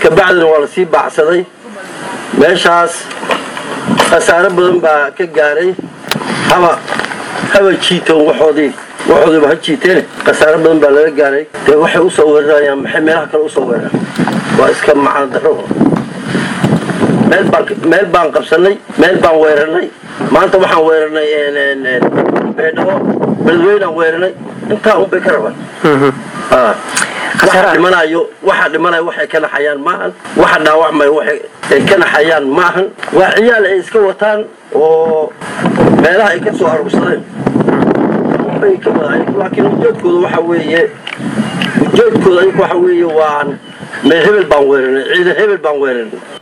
kabacdina waa lasii baacsaday meeshaas khasaare badan baa ka gaaray haba haba jiitoon waxoodii waxoodiiba ha jiiteen khasaare badan baa laga gaaray dee waxay usoo weerarayaan maxay meelaha kale usoo weeraraan waa iska macno darro meel baan meel baan qabsanay meel baan weerarnay maanta waxaan weerarnay beedhabo beledweynaan weerarnay intaa unbay ka rabaan waxa dhimanayo waxa dhimanayo waxay ka naxayaan maahan waxa dhaawacmayo waxay ka naxayaan maahan waa ciyaal ay iska wataan oo meelaha ay ka soo arursadeen bay ka wadaayeen laakiin ujeedkooda waxa weeye ujeedkooda ayagu waxa weeye waa meel hebel baan weeranay ciidan hebel baan weeranay